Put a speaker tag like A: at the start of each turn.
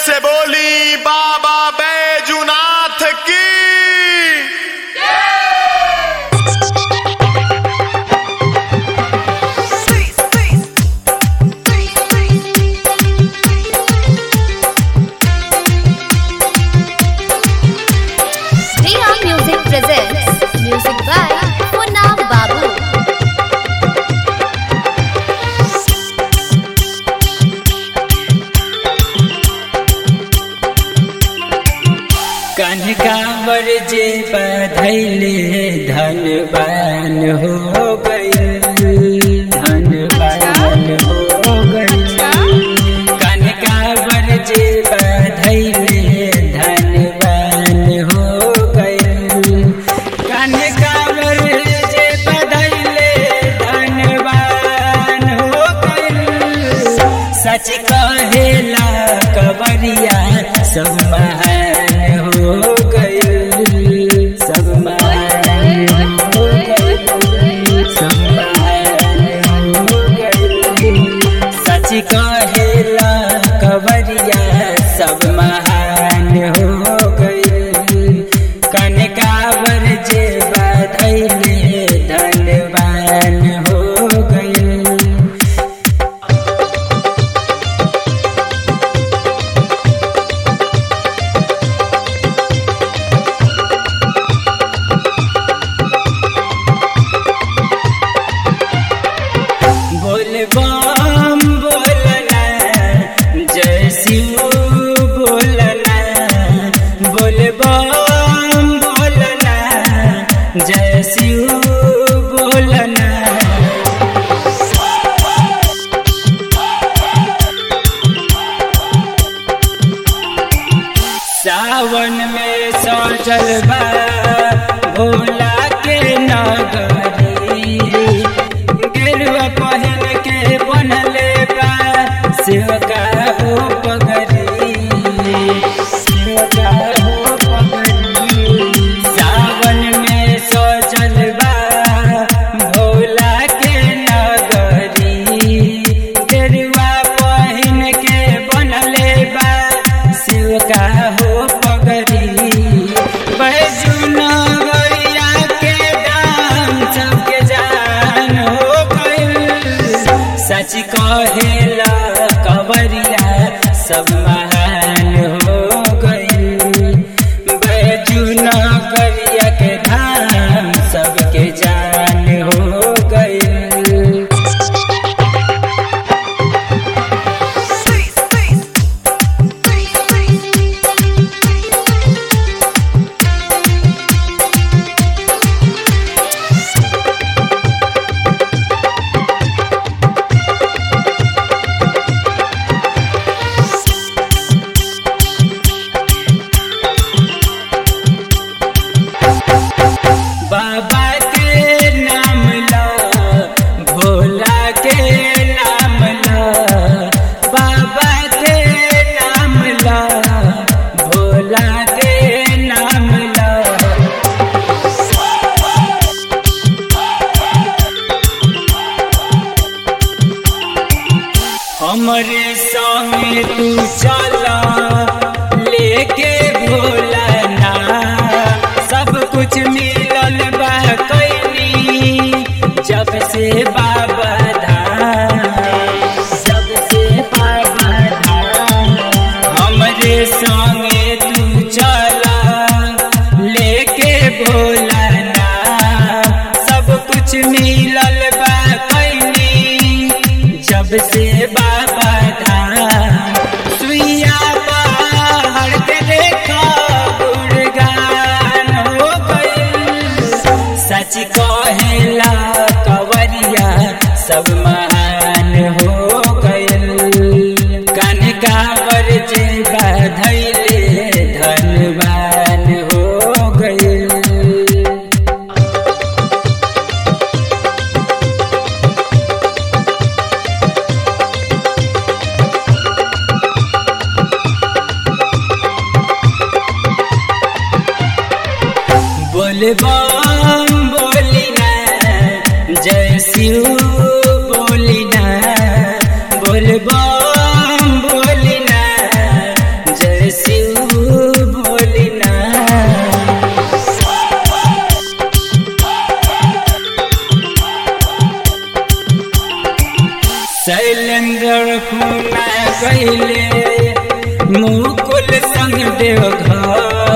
A: से बोली बाबा बैजुनाथ की
B: Reha Music presents music by Munna Babu.
C: कनकावर जे बधैले धनवान हो गइल धनवान हो गइल कनकावर जे बधैले धनवान हो गइल कनकावर जे बधैले धनवान हो गइल सच कहेला कवरिया सब महान हो गइल सब महान हो गइल सब महान हो गइल सच कहेला कवरिया सब महान हो गइल कनकावर जे बधैले धनवान हो गइल बोल बम बोलना जय शिव बोलना बोल बम बोलना जय शिव बोलना सावन में सजल बा भोला के नगरी गेरुआ पहिन के बनले बा शिवका हो पगरी शिवका हो पगरी सावन में सजल बा भोला के नगरी गेरुआ पहिन के बनले बा शिवका हो पगरी बैजुनगरिया के दाम सबके जान हो गइल सच कहेला कवरिया सब महान हो गइल बैजुनगरिया के धाम सबके जान हो गइल बाबा के नाम ला भोला के नाम ला बाबा के नाम ला भोला के नाम ला हमरे संगे तू चला लेके भोला ना सब कुछ मिलल बा कैनी जब से बाबा धाम जब से बाबा धाम हमरे संगे तू चला लेके भोला ना सब कुछ मिलल बा कैनी जब से बाबा धाम सुइया पहाड़ के देखा गुणगान हो गइल सच कहेला कवरिया सब महान हो गइल कनकावर जे बधैले धनवान हो गइल बोल बम बोली ना जय शिव बोली ना बोल बम बोली ना गईले मुकुल संग देव घर